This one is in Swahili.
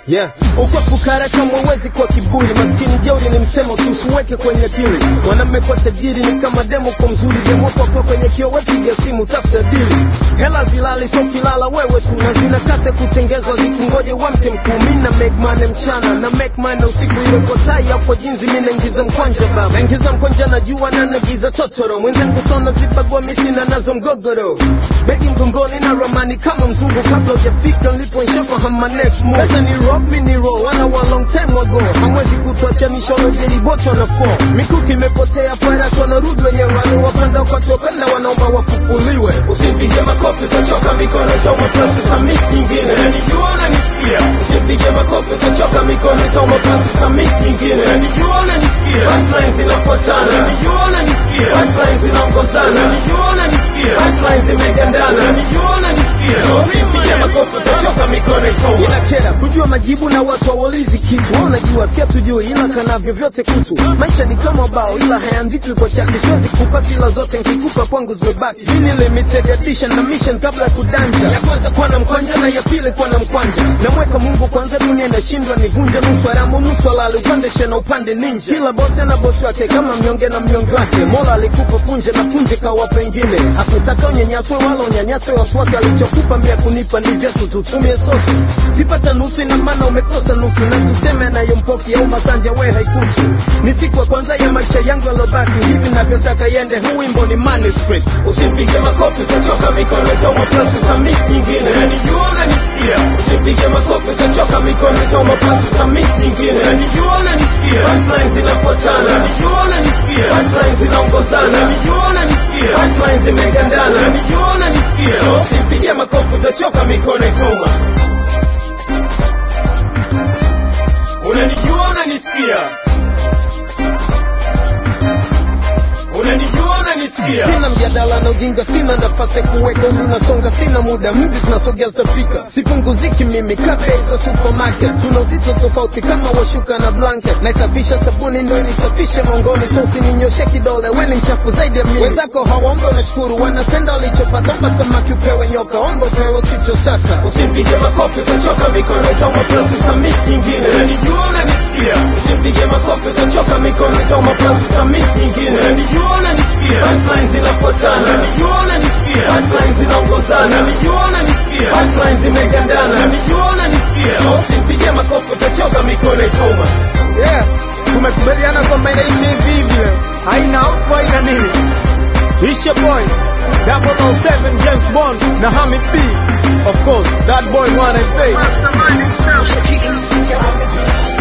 yeah. Ukwa fukara kama uwezi kwa kiburi, maskini jeuri ni msemo tu, usiweke kwenye akili. Mwanamme kwa tajiri ni kama demo kwa mzuri, demo kwa kwa kwenye kio, we piga simu, tafuta dili. Hela zilali so kilala wewe tu, na zina kase kutengezwa, zikungoje wamke mkuu. Mimi na make money mchana na make money usiku, iwe kwa tai au kwa jinzi, mimi naingiza mkwanja baba, naingiza mkwanja na jua na nagiza totoro, mwenzangu sona zibagwa misina nazo mgogoro, begi mgongoni na ramani kama mzungu, kabla hujafika nilipo nishafahamu my next move. Sasa ni rock mimi ni roll, wana wa long time ago, hamwezi kutuacha mishono jeli bocho na fall, mikuki imepotea, farasi wanarudi wenyewe, waliowapanda kwa tokana wanaomba wafufuliwe. Usipige makofi utachoka mikono itauma plus utamiss nyingine Najijua unanisikia Usipige makofi utachoka mikono itauma plus utamiss nyingine Najijua unanisikia Punchlines zinafuatana Najijua unanisikia Punchlines zinaongozana Najijua unanisikia Punchlines zimegandana Najijua unanisikia So usipige makofi utachoka mikono itauma inakera kujua majibu na watu hawaulizi kitu wao unajua si hatujui ila kanavyo vyote kutu maisha ni kama bao ila hayaandikwi kwa chaki siwezi kupa sila zote nkikupa kwangu zimebaki hii ni limited edition na mission kabla ya kudanja ya kwanza kuwa na mkwanja na ya pili kuwa na mkwanja namweka mungu kwanza dunia inashindwa nivunje nusu haramu nusu halali upande shena upande ninja kila bosi ana bosi wake kama mnyonge na mnyonge wake mola alikupa punje na punje kawa pengine hakutaka unyanyaswe wala unyanyaswe watu wake alichokupa mia kunipa ni vyetu tutumie sote kipata nusu ina maana umekosa nusu na tuseme anayompoki au masanja we haikusu ni siku ya kwanza ya maisha yangu yalobaki hivi navyotaka yende huu wimbo ni manuscript Usipige makofi utachoka mikono itauma plus utamiss nyingine Najijua unanisikia Usipige makofi utachoka mikono itauma plus utamiss nyingine Najijua unanisikia Punchlines zinafuatana Najijua unanisikia Punchlines zinaongozana Najijua unanisikia Punchlines zimegandana Najijua unanisikia So usipige makofi utachoka mikono itauma Unanijua unanisikia Unanijua unanisikia sina mjadala na ujinga sina nafasi ya kuweka umri unasonga sina muda mvi zinasogea zitafika sipunguziki mimi kabe za supermarket tuna uzito tofauti kama washuka na blanket naisafisha sabuni ndo inisafishe mongoni so usininyoshe kidole weni mchafu zaidi ya mimi wenzako hawaombe unashukuru wanapenda walichopata omba samaki upewe nyoka omba upewe usichotaka Usipige makofi utachoka mikono itauma plus utamiss nyingine Najijua unanisikia Usipige makofi utachoka mikono itauma plus utamiss nyingine Najijua unanisikia Punchlines zinafuatana Najijua unanisikia Punchlines zinaongozana Najijua unanisikia Punchlines zimegandana Najijua unanisikia So usipige makofi utachoka mikono itauma yeah tumekubaliana kwamba inaishi hivi hivi leo. haina hofu haina nini It's your boy 007 James Bond na Hamid B of course that boy wanna pay Mastermind himself.